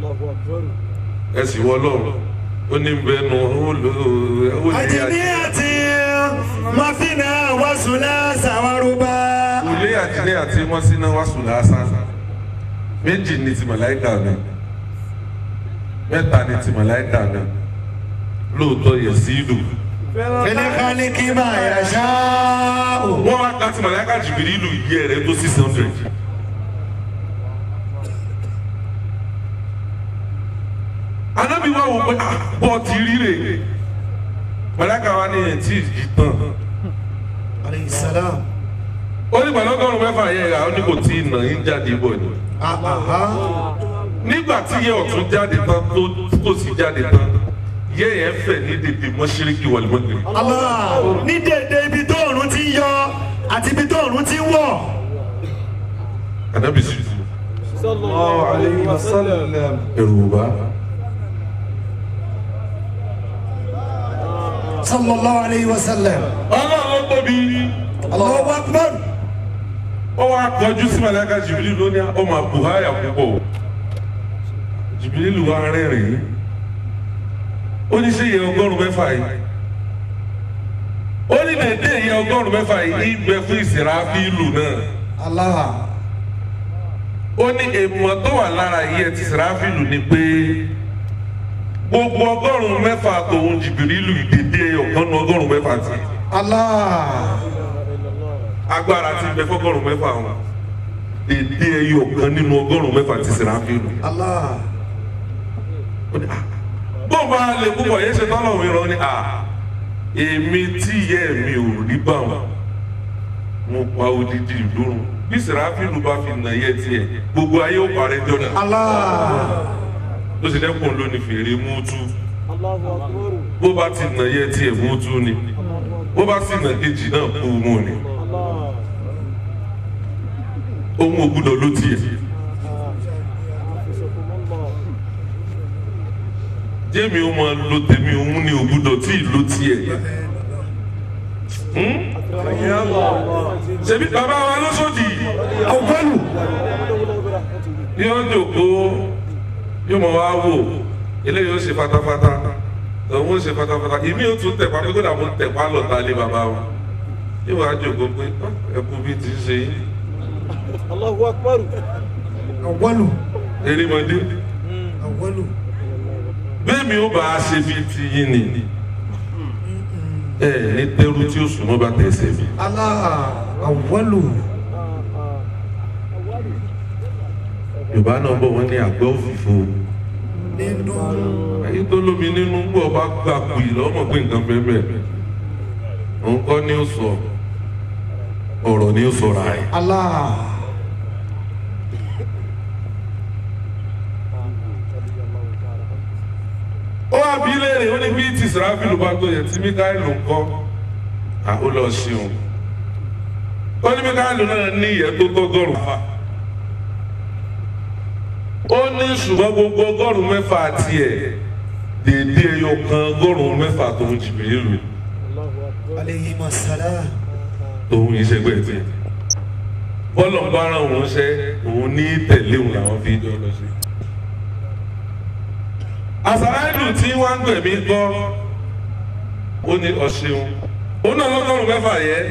ẹ sì wọ lọ́rùn ó ní bẹnu ó lò ó lè Àjẹmí àti Mafina Wasula Sawaruba. ilé àtìlẹ́ àti wọ́n sí náà wá sùn lásán méjì ní ti màláìka náà mẹ́ta ní ti màláìka náà lóòótọ́ yẹ sí ìlú Fẹ́lẹ́kálí kí máa yà ṣáá. wọ́n wá ká ti màláìka jìbìrì ìlú yẹ rẹ̀ tó six hundred. anábì wá wò pé ah, bọ́ ti ríre màláìka wa ní ẹ̀ tí ì tán Alayhi salam. ó ní pẹ̀lú ọgọ́rùn-ún mẹ́fà yẹ ra ó ní kò tí ì nà yín jáde bọ̀ ni. Aha. nígbà tí yẹ ọ̀tún jáde tán tó tó sì jáde tán yẹ yẹn fẹ̀ ní dèdè mọ́ṣíríkì wàlúmọ́gìrì. Allah. Ní dèdè ibi tó òrùn ti ń yọ àti ibi tó òrùn ti ń wọ̀. ànábì sì الله عليه وسلم ẹrù bá Sallallahu alayhi wa sallam. ọlọ́run tóbi Allahu akbar. ó wá kọjú sí màláíkà jìbìlì lónìí ó máa bù háyà púpọ̀ jìbìlì lù wá rẹ́rìn-ín ó ní ṣe yẹ ọgọ́rùn-ún mẹ́fà yìí ó ní dèdè yẹ ọgọ́rùn-ún mẹ́fà yìí ń bẹ fún ìsìráfílù náà. Allah. ó ní èèmọ̀ tó wà lára yìí ẹ ti sàráfìlù ni pé gbogbo ọgọ́rùn-ún mẹ́fà tòun jìbìrìlù ìdèdè ọ̀kan nu ọgọ́rùn-ún mẹ́fà ti Allah. agbára ti bẹ fọgọ́rùn-ún mẹ́fà wọn dèdè ẹyọ ọ̀kan nínú ọgọ́rùn-ún mẹ́fà ti sàráfìlù. Allah. bó bá lè púpọ̀ yẹn ṣe tọ́lọ̀ mi rán ni à èmi tí ìyá mi ò rí bá wọn mo pa odidi ìlórun bí sàráfìlù bá fi nà yẹ tiẹ̀ gbogbo ayé ó parẹ́ jọ́nà. Allah. ló ṣe dẹ́kun ló ní fèrè mútu bó bá ti nà yẹ tiẹ̀ mútu ni bó bá sì nà kejì náà kú mú ni ohun ògùdọ̀ ló tiẹ̀ jẹ́mi ó máa lo tèmi òun ni ògùdọ̀ tí ì ló tiẹ̀ Hmm? ṣebí bàbá wa lọ́sọ̀dì Awwalu. yóò jòkó yóò mọ wá wò eléyìí ó ṣe fatafata òun ó ṣe fatafata ìmí ó tún tẹ̀pá pé kódà mo tẹ̀pá lọ́ta lé bàbá wa yóò wá jòkó pé "Ah, ẹkú bí ti ṣe yín Awwalu. erémọdé Awwalu. bẹ́ẹ̀mi ó bá a ṣe bí ti yín ni ẹ ní tẹ́rù tí ó sùn mọ́ bá tẹ̀sẹ̀ mi Allah. Awwalu. yorùbá náà bọ̀ wọ́n ní àgbẹ̀ òfìfo nínú èyí tó lómi nínú gbọ́ bá gbà pì lọ́mọ pé nǹkan bẹ́ẹ̀ òun kọ́ ni ó sọ ọ̀rọ̀ ni ó sọ̀rọ̀ àyè. Allah. ó wá bí léèrè ó ní bí tí sàráfìlù bá tó yẹ tí míkáìlù ń kọ́ à ó lọ ṣeun ó ní míkáìlù náà ní ìyẹn tó tọ́gọ́rùn fà ó ní ṣùgbọ́n gbogbo ọgọ́rùn mẹ́fà tiẹ̀ dèédé ẹyọ kan ọgọ́rùn mẹ́fà tó ń jìbìrì lù aleyhi masala tòun ìṣẹ́gbẹ́ tiẹ̀ bọ́lọ̀ ń bá ara òun ṣe òun ní tẹ̀lé òun làwọn fi jọ lọ sí àsàláìlù tí wọ́n ń gbẹ̀mí gbọ́ ó ní ọ̀ṣun ó náà lọ́gọ́rùn mẹ́fà yẹ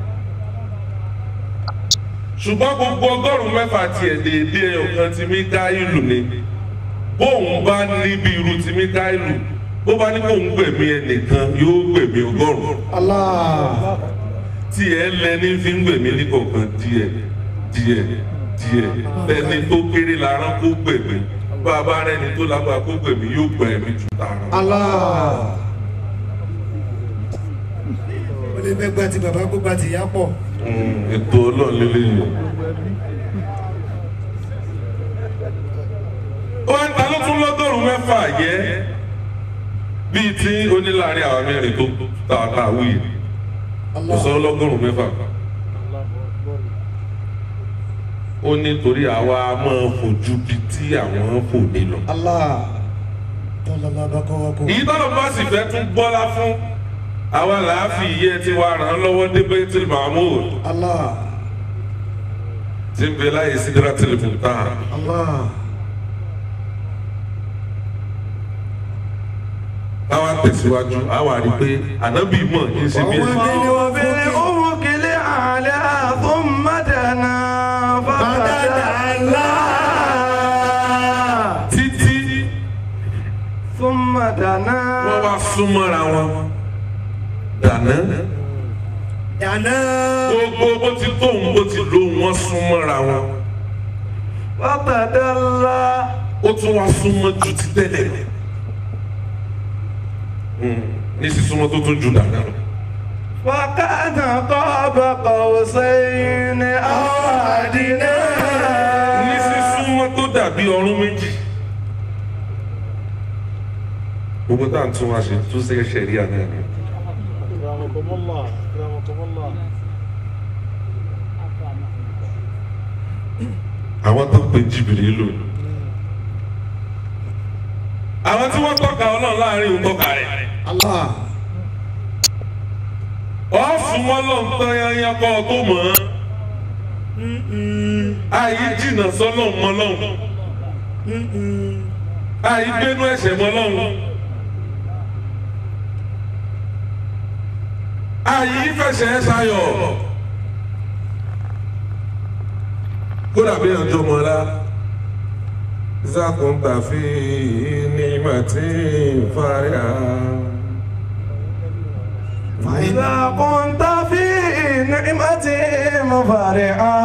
ṣùgbọ́n gbogbo ọgọ́rùn mẹ́fà tiẹ̀ déédéé ọ̀kan tí Míkáílù ni bóun bá níbi irú tí Míkáílù bó bá ní kóun gbẹ̀mí ẹnìkan yóò gbẹ̀mí ọgọ́rùn Allah. tí ẹ lẹni fi ń gbẹ̀mí ní kọ̀ọ̀kan díẹ̀ díẹ̀ díẹ̀ ẹni tó kéré lára kó gbẹ̀mí bàbá rẹ ni tó lágbára kó gbẹ̀mí yóò gbẹ̀mí ju tààrà. Allah. ó lè fẹ́ gba ti bàbá kó gba ti ìyá pọ̀ Mm, ètò ọlọ́run lélẹ́yìn. ó ń ta ló tún lọ́gọ́rùn-ún mẹ́fà yẹ bíi tí oníláàrin àwọn mẹ́rin tó ta ta wí kò sọ lọ́gọ́rùn-ún mẹ́fà. ó ní torí àwa máa fojú bíi tí àwọn fò ní lọ. Allah. tọ́lọ́lá bá kọ́ wa kó. èyí tọ́lọ̀ bá sì fẹ́ tún gbọ́lá fún àwa làáfi iye tí wàá ràn án lọ́wọ́ dé Baitul Ma'mur Allah. tí ń bẹ láyé Sidratul Muntaha. Allah. káwa tẹ̀síwájú àwa rí i pé ànábì mọ̀ kí n ṣe bí ẹni. وبالأفق الأعلى ثم دنا فتدلى títí ثم دنا wọ́n wá súnmọ́ra wọn dáná dáná gbogbo bó ti tóun bó ti lóun wọ́n súnmọ́ra wọn فتدلى ó tún wá súnmọ́ ju ti tẹ́lẹ̀ Mm, ní sísúnmọ́ tó tún ju dáná lọ. فكان قاب قوسين أو أدنى ní sísúnmọ́ tó dàbí ọrún méjì. gbogbo tá à ń tún wá ṣe tún ṣe ṣẹ̀ríà náà ni. أكرمكم الله أكرمكم الله àwọn tó pe jìbìrì lò ní. àwọn tí wọ́n tọ́ka ọlọ́run láàrin òun tọ́ka rẹ̀. Allah. wọ́n súnmọ́ lọ́n tán yányán kọ́ ọ tó mọ̀ ọ́n. àyè jìnnà sọ́lọ́ mọ́ lọ́hùn. àyè gbénú ẹ̀ṣẹ̀ mọ́ lọ́hùn. àyè fẹsẹ̀ sayọ̀. kódà bí ọjọ́ mọ́lá zakunta fi nimati fariha. إذا كنت في نعمة مفرعا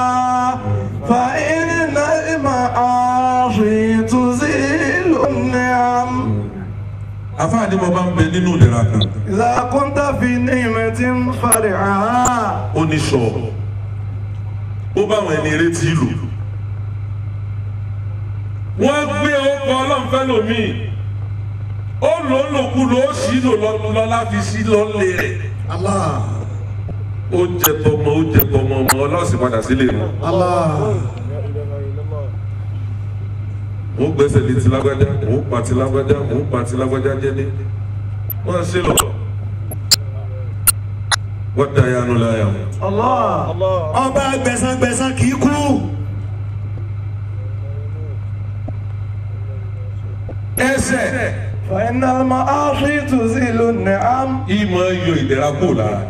فإن المعاصي تزيل النعم afáàdé mo bá ń bẹ nínú ìlera kan إذا كنت في نعمة مفرعا ó ní sọ ó bá àwọn ẹni retí lò wọ́n gbé ọkọ̀ ọlọ́nfẹ́ lómi ó lò ó lòkú lò ó sì lò lọ́lá fi sí lọ́lẹ̀ rẹ̀ Allah. ó jẹ tọmọ ó jẹ tọmọ ọmọ ọlọ́sìn padà sílé rẹ̀ Allah. لا إله إلا الله wọ́n gbẹ́sẹ̀ lé ti lágbájá wọ́n pa ti lágbájá wọ́n pa ti lágbájá jẹ́dé wọ́n ṣe lọ wọ́n da yanu láyà wọn. الله الله ọba gbẹ̀sángbẹ̀sán kì í kú ẹsẹ̀ فإن المعاصي تزيل النعم ìmọ̀ yọ ìdẹ̀ra kò lára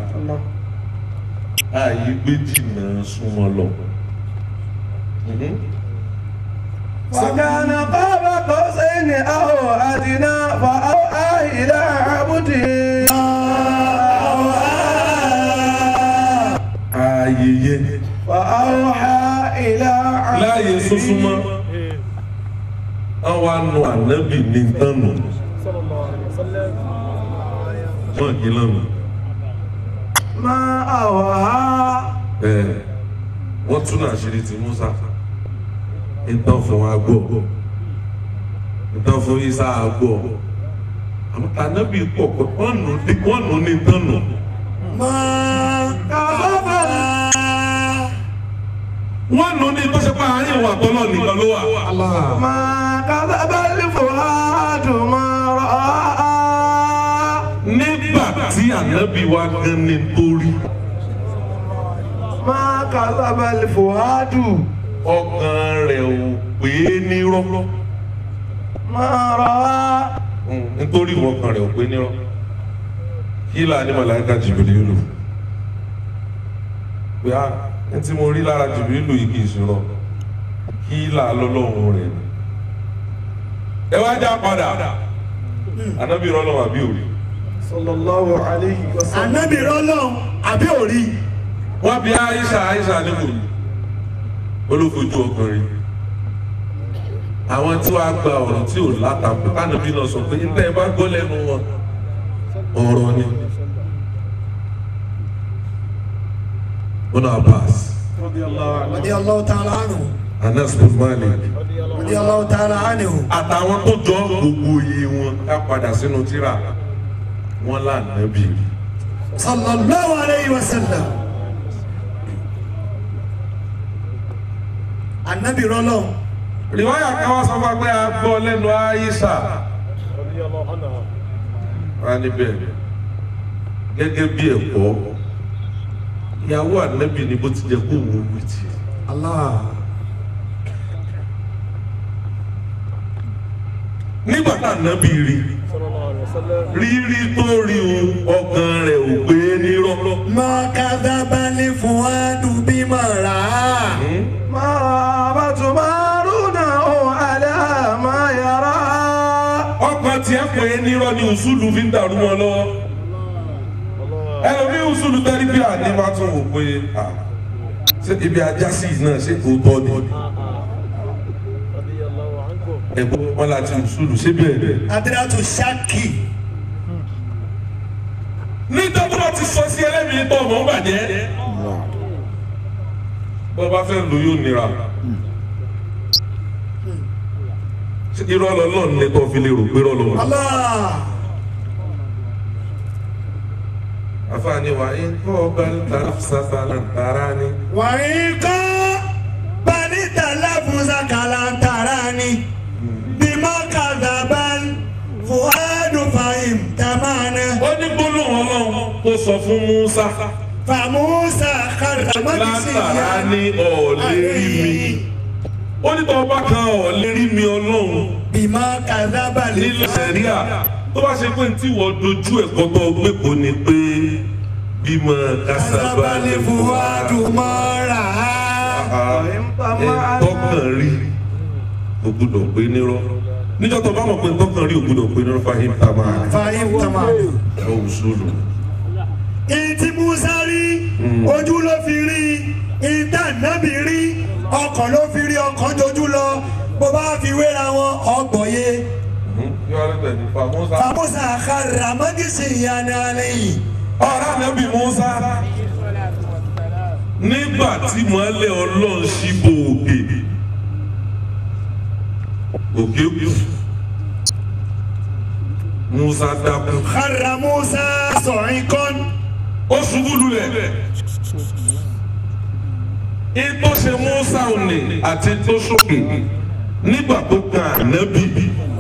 ààyè gbé jìnnà súnmọ́ lọ. وكان قاب قوسين أو أدنى فأوحى إلى عبده ààyè yẹn فأوحى إلى láàyè عبده súnmọ́ nu ànábì ní tánu wọn kì í lánàá ما أوها ẹ wọn tún náà ṣe ti Musa ìtàn fún wa gbọ́ ìtàn fún Isa gbọ́ àmọ́ ànábì pọ̀ pé wọ́n nù ní wọ́n nù ní tánu máa kábàbà wọ́n nù ní tó ṣe pé àárín ìwà tọ́lọ̀ nìkan ló wà. ما كذب الفؤاد ما رأى nígbà tí ànábì wa gan ni torí ما كذب الفؤاد ọkàn rẹ̀ ò pé nírọ́ ما رأى nítorí ìwọ ọkàn rẹ̀ ò pé nírọ́ kí là ní màláíkà Jìbìrìlù pé á ní tí mo rí lára Jìbìrìlù yìí kì í ṣe rọ kí là lọ́lọ́run rẹ̀ ni. ẹ wá já padà ànábì rọ́lọ́wọ́ àbí òrí صلى الله عليه وسلم ànábì rọlọ́n àbí òrí wọ́n bí Aisha Aisha níbo yìí olófojú ọkùnrin àwọn tí wàá gba ọ̀rọ̀ tí ò látàkùn kánàbí náà sọ pé nígbà ẹ bá gbọ́ lẹ́nu wọn ọ̀rọ̀ ni wọn náà pass رضي الله عنه radi Allahu ta'ala anhu Anas bin Malik radi Allahu ta'ala anhu àtàwọn tó jọ gbogbo iye wọn ká padà sínú tírà wọn lànàbí rí sallallahu alayhi wa sallam ànábì rọlọ́n rìwáyà kan wá sọ fún wa pé a gbọ́ lẹ́nu Aisha رضي الله عنها wá níbẹ̀ gẹ́gẹ́ bí ẹ̀kọ́ ìyàwó ànábì ni bó ti jẹ́ kó wọ́n wí ti. Allah nígbà tá ànábì rí صلى الله عليه وسلم rírí tó rí o ọkàn rẹ̀ ò gbé nírọ́. ma kadhaba al-fuadu bima ra'a ما تمارونه على ما يرى ọkàn tiẹ̀ pé nírọ́ ni ùsùlù fi ń dàrú wọn lọ́wọ́. ẹlòmíì ùsùlù tẹ́lí bí àní máa tún wò pé ah, ṣé ibi ajá sí yìí náà ṣé òótọ́ ni. رضي الله عنكم ẹ̀gbọ́n wọn láti ùsùlù ṣé bẹ́ẹ̀ bẹ́ẹ̀. adiratu shaki nítorí wọn ti sọ sí ẹlẹ́mìí tó ọmọ ń bàjẹ́. bó bá fẹ́ lò yóò nira. Ṣé irọ́ lọ́lọ́run ní tó fi lè rò pé rọ́lọ́ wà. Allah àfààní wa ń kọ́ ọba tààrà sáfàlà tààrà ni. wa in ka bani talafuza kalantarani bima kadhaba al-fuadu fahimtamana ó ní gbólóhùn ọlọ́run tó sọ fún Musa famusa karamadisi látara ní ọ̀ọ́lẹ́ rí mi. ó ní tọ́ bá kan ọ̀ọ́lẹ́ rí mi ọlọ́run bima kadhaba nílẹ̀ sẹ̀ríà tó bá ṣe pé ní tí wọ́n dojú ẹ̀kọ́ tó gbé kò ní pé bímọ kásábà lè fún wa. al-fuadu mara tọkàn rí o gbúdọ̀ pé nírọ́ níjọ́ tó bá mọ̀ pé tọkàn rí o gbúdọ̀ pé nírọ́ fàyín tá máa fahimtamana. ọ̀ òṣùlù. ìtì musa rí ojú ló fi rí ìdá nábì rí ọkàn ló fi rí ọkàn jojú lọ bó bá fi wéra wọn ọgbọ̀ye yóò rí bẹ̀rẹ̀ nípa Musa. famusa àkàrà mọ́gìsì ìyànà lẹ́yìn ọ̀rá nàbì Musa nígbà tí mọ́lẹ̀ ọlọ́run ṣíbò òkè òkè kù Musa dákú àkàrà musa sọ̀rin kan ó ṣubú lulẹ̀ ètò ṣe Musa òní àti tó sókè nígbà tó kan ànábì